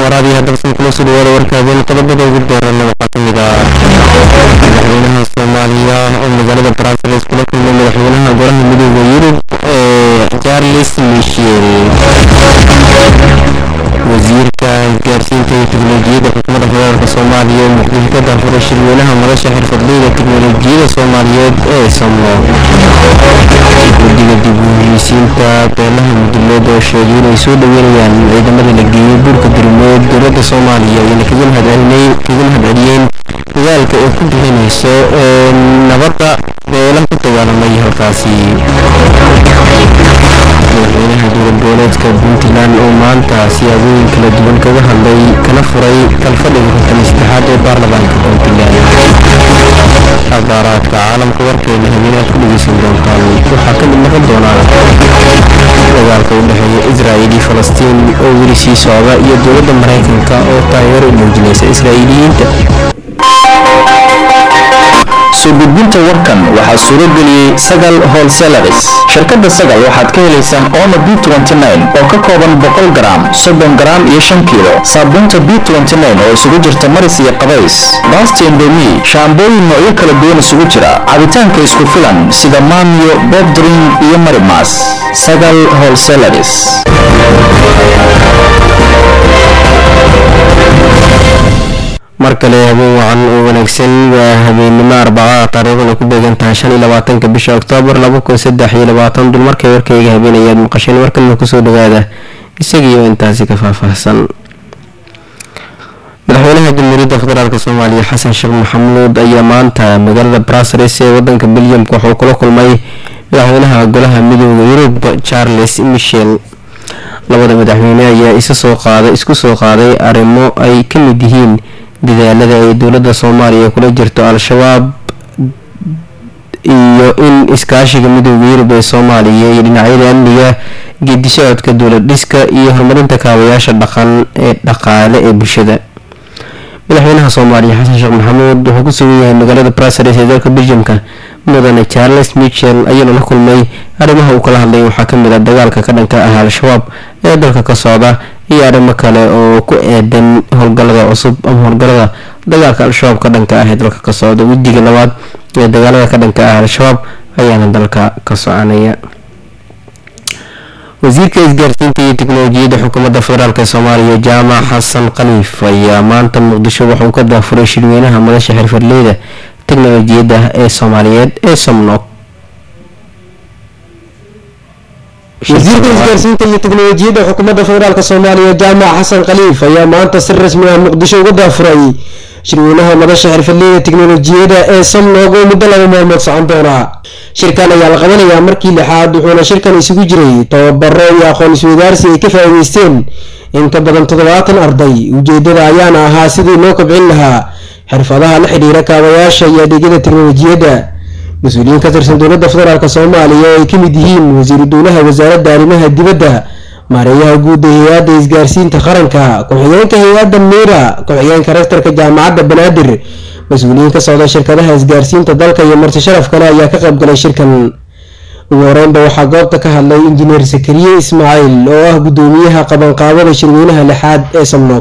waraab iyo hadalsan kula soo dhawaada warkaadeen qodobada ugu dheerana waxaa ka mid ah madaxweynaha soomaaliya oo magaalada brussels kula kulmay madaxweynaha golaha midooda yurub ee charles michel wasiirka isgaarsiinta iyo teknolojiyadda xukuumadda federaalk soomaaliya oo muqdisho ka daafuray shirweynaha madasha xirfadleyda teknolojiyadda soomaaliyeed ee samo guddiga dib u heshiisiinta beelaha mudulood oo sheegay inay soo dhaweynayaan ciidamada la geeyey buurka durmeed dowladda soomaaliya ayna kaga mahadceliyeen dagaalka ay ku bixinayso nabadda beelaha ku dagaalamay halkaasi madaxweynaha dowlad goboleedka puntland oo maanta siyaabooyin kala duwan kaga hadlay kana furay kalfadhiga konton saddexaad ee baarlamaanka puntland abaaraadka caalamka warkeena habeenaad ku dhegeysan doontaan waxaa ka mid noqon doonaa dagaalka u dhexeeya israa'il iyo falastiin oo weli sii socda iyo dowladda maraykanka oo taageero u muujinaysa israa'iiliyiinta soo gudbinta warkan waxaa suuro geliyey sagal holselaris shirkadda sagal waxaad ka helaysaan omo b oo ka kooban boqol garaam soddon garaam iyo shan kiilo saabuunta b oo isugu jirta maris iyo qabays baasta indomi shaambooyin noocyo kala duwan isugu jira cabitaanka isku filan sida maamiyo bobdrin iyo marimas sagal holselaris mar kale habeen wacan oo wanaagsan waa habeennimo arbacada taariikhduna ku beegan tahay shan iyo labaatanka bisha oktoobar laba kun saddex iyo labaatan dulmarkay warkayga habeenayaad maqasheen warkalna kusoo dhawaada isagiioo intaasi ka faahfaahsan madaxweynaha jamhuuriyadda federaalk soomaaliya xasan sheekh maxamuud ayaa maanta magaalada brussels ee wadanka beljamka wuxuu kula kulmay madaxweynaha golaha midooda yurub charles michel labada madaxweyne ayaa isku soo qaaday arrimo ay ka mid yihiin dadaalada ay dowladda soomaaliya kula jirto al-shabaab iyo in iskaashiga midooda yurub ee soomaaliya iyo dhinacyada amniga geedisocodka dowlad dhiska iyo horumarinta kaabayaasha dhaqan ee dhaqaale ee bulshada madaxweynaha soomaaliya xasan sheekh maxamuud wuxuu ku sugan yahay magaalada brussels ee dalka beljamka mudane charles michel ayaana la kulmay arrimaha uu kala hadlay waxaa kamid ah dagaalka ka dhanka ah al-shabaab ee dalka ka socda iyo arrimo kale oo ku eedan howlgalada cusub ama howlgalada dagaalka al-shabaab ka dhanka ah ee dalka ka socda wejiga labaad ee dagaalada ka dhanka ah al-shabaab ayaana dalka ka soconaya wasiirka isgaarsiinta iyo teknolojiyadda xukuumadda federaalk soomaaliya jaamac xasan khaliif ayaa maanta muqdisho waxauu ka daafuray shirweynaha madasha xirfadleyda teknolojiyadda ee soomaaliyeed ee somnog wasiirka isgaarsiinta iyo teknolojiyadda xukuumadda federaalk soomaaliya jaamac xasan khaliif ayaa maanta si rasmi ah muqdisho uga daafuray shirweynaha madasha xirfadleyda teknolojiyadda ee somnog oo muddo laba maalmood socon doona shirkan ayaa la qabanayaa markii lixaad wuxuuna shirkan isugu jiray tababaro iyo aqoon isweydaarsi ay ka faa'iideysteen in ka badan toddobaatan arday ujeedada ayaana ahaa sidii loo kobcin lahaa xirfadaha la xidhiira kaabayaasha iyo adeegyada teknolojiyadda mas-uuliyiin ka tirsan dowladda federaalk soomaaliya oo ay ka mid yihiin wasiiru dowlaha wasaaradda arrimaha dibadda maareeyaha guud ee hay-adda isgaarsiinta qaranka ku-xigeenka hay-adda miira ku-xigeenka rektarka jaamacadda banaadir mas-uuliyiin ka socda shirkadaha isgaarsiinta dalka iyo marti sharaf kale ayaa ka qayb galay shirkan ugu horeynba waxaa goobta ka hadlay injineer sakariye ismaaciil oo ah guddoomiyaha qabanqaabada shirweynaha lixaad ee samnoog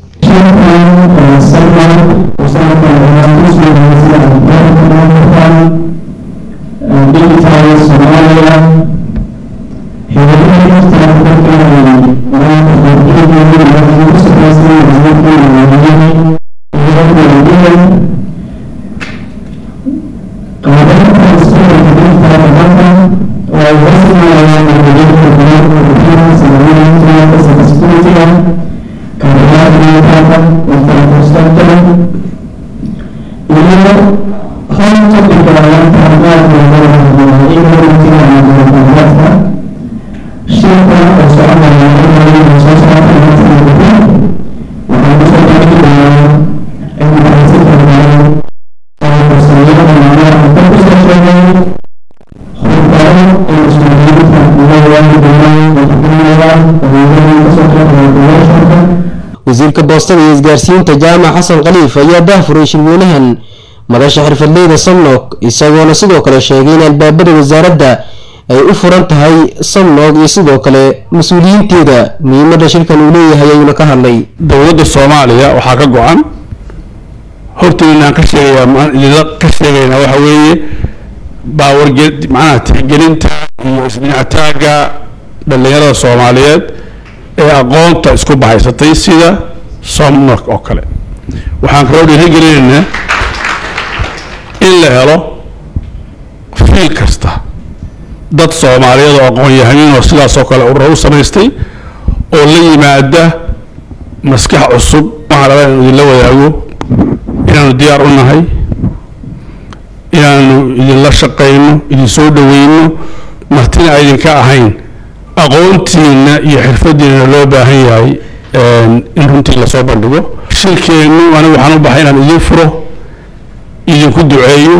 wasiirka boostada iyo isgaarsiinta jaamac xasan khaliif ayaa daafuray shirweynahan madasha xirfadleyda somnog isagoona sidoo kale sheegay in albaabada wasaaradda ay u furan tahay samnog iyo sidoo kale mas-uuliyiinteeda muhiimada shirkan uu leeyahay ayuuna ka hadlay dowladda soomaaliya waxaa ka go-an hortoodanaan ka sheegayaa idinla ka sheegaynaa waxa weeye baawarge macnaha tixgelinta iyo isdhinactaaga dhallinyarada soomaaliyeed ee aqoonta isku bahaysatay sida somnok oo kale waxaan kaloo dhiirigelinaynaa in la helo fiil kasta dad soomaaliyeed oo aqoon-yahaniin oo sidaasoo kale urura u samaystay oo la yimaada maskax cusub waxaan rabaa inaan idinla wadaago inaanu diyaar u nahay inaanu idinla shaqayno idin soo dhaweyno martina aydinka ahayn aqoontiina iyo xirfadiina loo baahan yahay in runtii lasoo bandhigo shilkeennu anigu waxaan u bahay inaan idin furo idinku duceeyo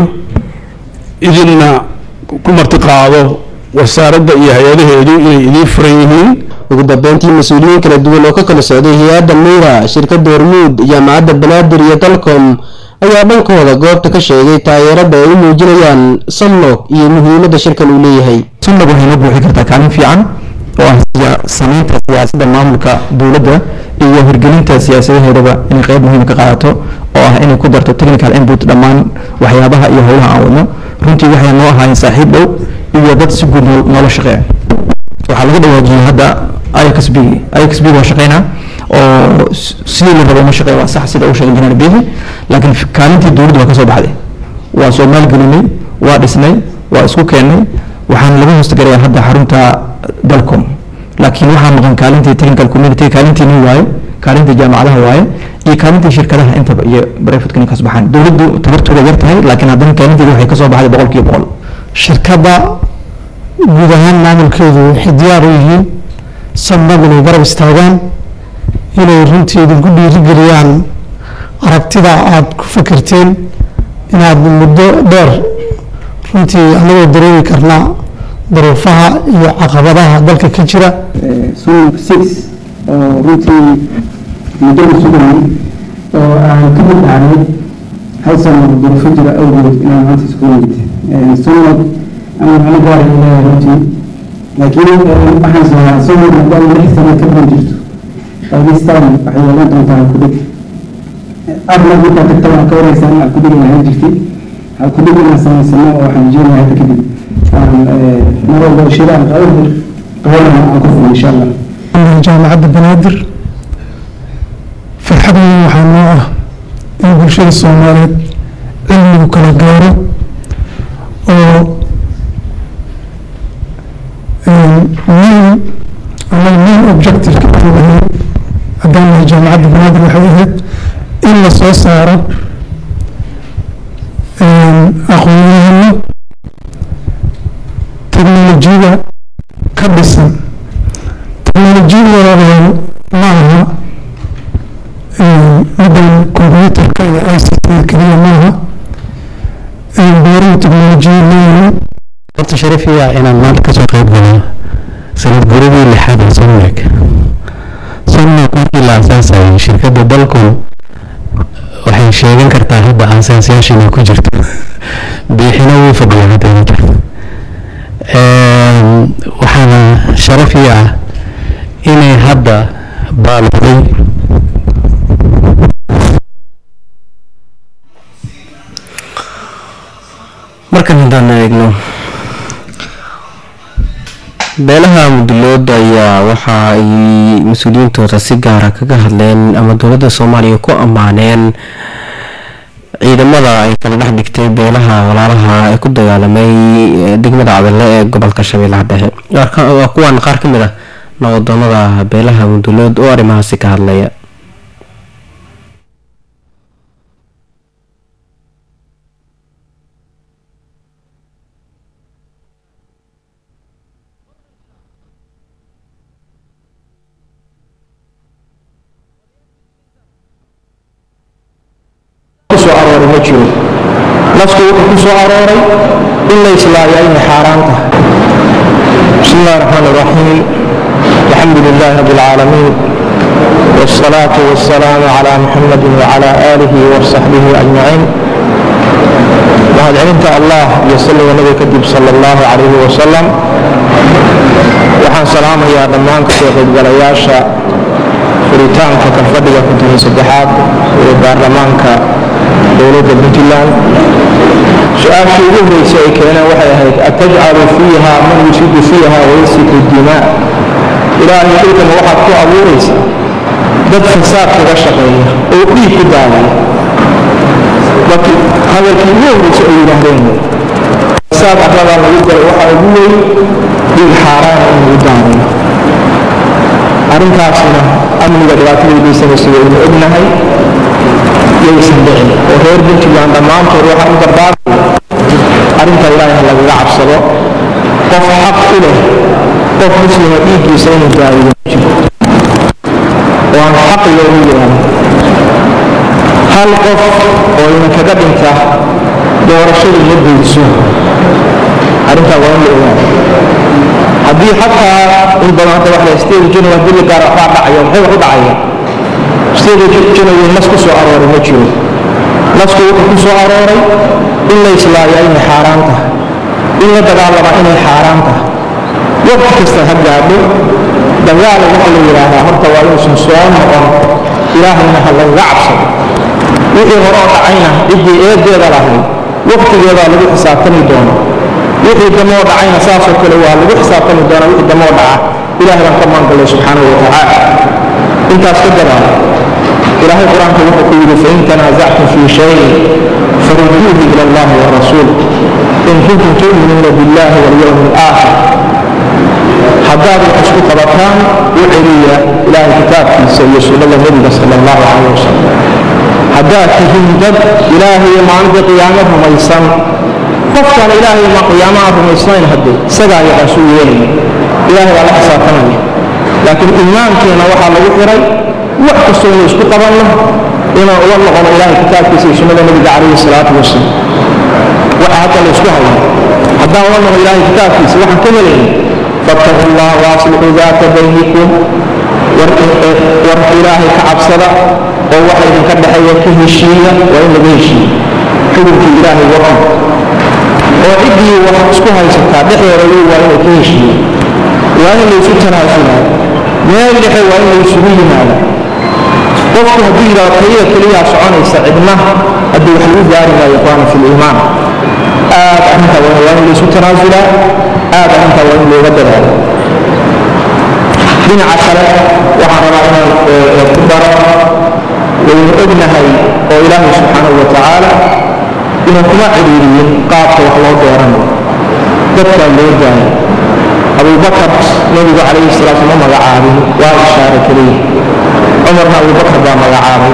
idinna ku martiqaado wasaaradda iyo hay-adaheedu inay idiin furan yihiin ugu dambeyntii mas-uuliyiin kala duwan oo ka kala socday hay-adda meyra shirkadda hormuud jaamacadda banaadir iyo dalcom ayaa dhankooda goobta ka sheegay taageerada ay u muujinayaan samnog iyo muhiimada shirkan uu leeyahay samnog waxay noo buuxin kartaa kaalin fiican oo ah samaynta siyaasadda maamulka dowladda iyo hirgelinta siyaasadaheedaba inay qeyb muhiim ka qaadato oo ah inay ku darto technical input dhammaan waxyaabaha iyo howlaha aan wadno runtii waxay noo ahaayeen saaxiib dhow iyo dad si guud noola shaqeeya waxaa laga dhawaajiyey hadda ixb ixb waa shaqeynaa oo sidii la rabo uma shaqeeya waa sax sida uu sheegay injineer bihi laakiin kaalintii dowladda waa kasoo baxday waa soo maalgelinay waa dhisnay waa isku keennay waxaan laga hoostagalayaa hadda xarunta dalcom laakiin waxaa maqan kaalintii technical community kaalintii nin waaye kaalintii jaamacadaha waaye iyo kaalintii shirkadaha intaba iyo brevet ninkaas baxaan dowladdu tabartooda yar tahay laakiin haddana kaalinteeda waxay kasoo baxday boqol kiiba boqol shirkadda guud ahaan maamulkeedu waxay diyaar u yihiin sabnab inay garab istaagaan inay runtii idinku dhiirigeliyaan aragtida aada ku fikirteen inaad muddo dheer runtii anagoo dareemi karnaa daruufaha iyo caqabadaha dalka ka jira sunug six oo runtii muddada sugayay oo aan ka mid ahay hal sano duruufo jira awgeed inaan maanta isku yimid sunug ama macno gaara leeyahay runtii laakiin waxaan sahaa sunug maadaama lix sano ka badan jirto qaybistaan waxay yeelan doontaa kudhig arna markaa tagta waan ka wareysaan aan kudhig lahaan jirtay waxaan kudhig inaan samaysano oo waxaan rajeynayaa hadda kadib mar walba shiraan qabanir qabanana aan ku fulo insha allah jaamacadda banaadir farxad weyn waxaa noo ah in bulshada soomaaliyeed cilmigu kala gaaro oo main ama main objectiveka aan ahayn haddaan nahay jaamacadda banaadir waxay ahayd in la soo saaro aqoonyahano teknolojiyada ka dhisan teknolojiyada walaalayaal ma aha middan combyuterka iyo i c t keliya maaha beeruhu teknolojiya leeyihiin horta sharafiya inaan maanta kasoo qayb galo sanad guradii lixaad ee somnek somnek markii la aasaasayay shirkadda dalcom waxay sheegan kartaa hadda aasaasyaasha inay ku jirto biixina wuu fadhiya hadda ma jirto waxaana sharafi ah inay hadda baalooday markan haddaan eegno beelaha mudulood ayaa waxa ay mas-uuliyiintooda si gaara kaga hadleen ama dowladda soomaaliya ku ammaaneen ciidamada ay kala dhex dhigtay beelaha walaalaha ee ku dagaalamay degmada cadale ee gobolka shabeellaha dhexe waa kuwan qaar ka mid ah nabadoonada beelaha mudulood oo arrimahaasi ka hadlaya kusoo arooray ma jiro naftu wuxuu ku soo arooray in la islaayo inay xaaraan tahay bismi illahi raxmaan iraxiim alxamdu lilahi rabi alcaalamiin والصلاة والسلام على محمد وعلى آله وصحبه أجمعين بعد mahadcelinta allah iyo salliga nabiga kadib sala allahu calayhi wasalam waxaan salaamayaa dhammaan kasoo qaybgalayaasha furitaanka kalfadhiga konton iyo saddexaad ee baarlamaanka dowladda puntland su-aashii ugu horreysay ay keeneen waxay ahayd atajcalu fiiha man yusidu fiiha wayasiku dimaa ilaahay dhulkana waxaad ku abuuraysa dad fasaad kaga shaqeeya oo dhiig ku daadaya laakiin hadalkii ugu horreysay ay yidhaahdeen fasaad arladaa lagu galay waxaa ugu weyn dhiig xaaraana in lagu daadayo arrintaasna amniga dhibaatada geysanaysa waynu ognahay yaysan dhicin oo reer puntland dhammaantood waxaan u dardaarmaya arrinta ilaahay ha lagaga cabsado qof xaq u leh qof muslima dhiiggiisa inuu daadiyo ma jiro oo aan xaq loogu yeelan hal qof oo idinkaga dhinta doorashadu ma geyso arrintaa waa in la ogaado haddii xataa in badan hadda wax la state january haddii la gaaro waxbaa dhacaya maxay wax u dhacaya state january nas ku soo arooray ma jiro nasku wuxuu ku soo arooray in la islaayaa inay xaaraan tahay in la dagaalamaa inay xaaraan tahay waqti kasta ha gaadho dagaal waxa la yidhaahdaa horta waa inuusan soo noqon ilaahayna ha lagaga cabsado wixii hore oo dhacayna ciddii eedeeda lahayd waqtigeedaa lagu xisaabtami doona wixii damoo dhacayna saasoo kale waa lagu xisaabtami doonaa wixii damoo dhaca ilaahay baan ka maangallay subxaanahu watacaala intaas ka gadaal ilaahay qur-aanka wuxuu ku yidhi fain tanaasactum fii shayin faruduuhu ila allahi wa rasuul in kuntum tu'minuuna billahi walyowmi alaakhir haddaad wax isku qabataan u celiya ilaahay kitaabkiisa iyo sunnada nebiga sala allahu calayh wasalam haddaad tihiin dad ilaahay iyo maalinta qiyaamo rumaysan qofkaan ilaahay ma qiyaamaha rumaysnayn haddee isagaa yaqaasuu yeelaya ilaahay baa la xisaabtanaya laakiin iimaankeena waxaa lagu xiray wax kastoo inuu isku qabanno inaan uga noqono ilaahay kitaabkiisa iyo sunnada nebiga calayhi salaatu wasalaam waxa hadda la isku haya haddaan uga noqo ilaahay kitaabkiisa waxaan ka helayna fattaqu allah waaslixuu daata baynikum war ilaahay ka cabsada oo waxa idinka dhexeeya ka heshiiya waa in laga heshiiya xukunkii ilaahay wakan oo ciddii wax isku haysataa dhexdeeda wey waa inay ka heshiiya waa in laysu tanaasulaayo meel dhexe waa in laysugu yimaado qofku hadduu yidhahdo keliya keliyaa soconaysa cidna haddii wax lagu gaari maayo ikhwaana fi liimaan aad arrintaa waa in laysu tanaasulaa aad arrintaa waa in looga dadaalo dhinaca kale waxaan rabaa inaan ku daro waynu ognahay oo ilaahay subxaanahu wa tacaala inuu kuma cidhiiriyin qaabka wax loo dooranayo dadkaa loo daayo abubakar nebigu calayhi salaatu ma magacaabin waa ishaare keliya cumarna abubakar baa magacaabay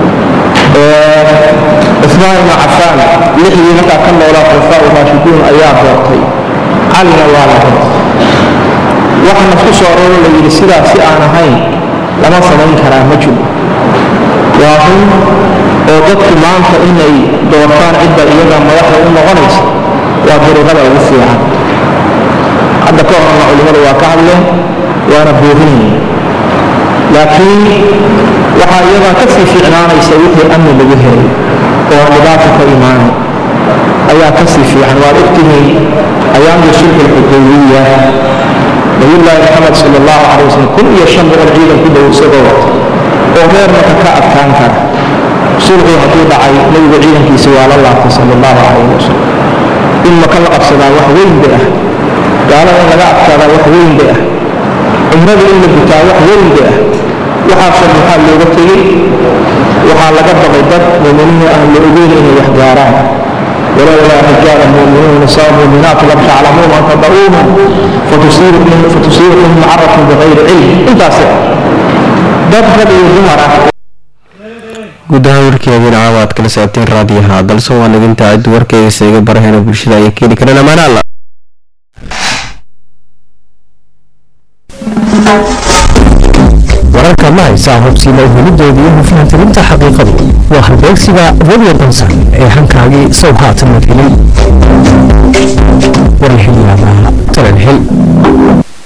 cusmaan ibnu cafaan lixdii markaa ka noolaa khulafaa raashiduun ayaa doortay calina waa la doortay waxaana ku soo arooro la yidhi sidaas si aan ahayn lama samayn karaa ma jiro waa run oo dadku maanta inay doortaan cidda iyaga madaxda u noqonaysa waa dariiqada ugu fiican hadda ka horna culimmadu waa ka hadleen waana boorinaya laakiin waxaa iyadaa ka sii fiicnaanaysa wixii amni lagu helay oo aan dhibaata ka imaanay ayaa ka sii fiican waad ogtihiin ayaamdii sulxu lxudaybiya nabiyullaahi maxamed sala allahu calay wasalam kun iyo shan boqol ciidan ku dhow isagoo wata oo reer marka ka adkaan kara sulxii hadduu dhacay nebigu ciidankiisa waa la laabtay sala allahu calayhi wasalam in maka la qabsadaa wax weyn bay ah gaalada in laga adkaadaa wax weyn bay ah cumrada in la gutaa wax weyn bay ah waxaasoo maxaa looga tegey waxaa laga baqay dad muuminiina aan la ogeyn inay wax gaaraan ولولا رجال مؤمنون ونساء مؤمنات لم تعلموهم ان تضعوهم فتصيبكم فتصيبكم معرة بغير علم انت dad rag iyo dumar ah guud ahaan warkeediina caawa aad kala socoteen raadiyaha dalse waan idinta cid warkeyga seega baraheena bulshada ayay keeni kareen amaana alla wararka ma haysaa hubsiina uhelideeda iyo hufnaantirinta xaqiiqadu waa halbeegsiga radio dansan ee hankaagii sow haatan la helin warlxilyaabaa talalxil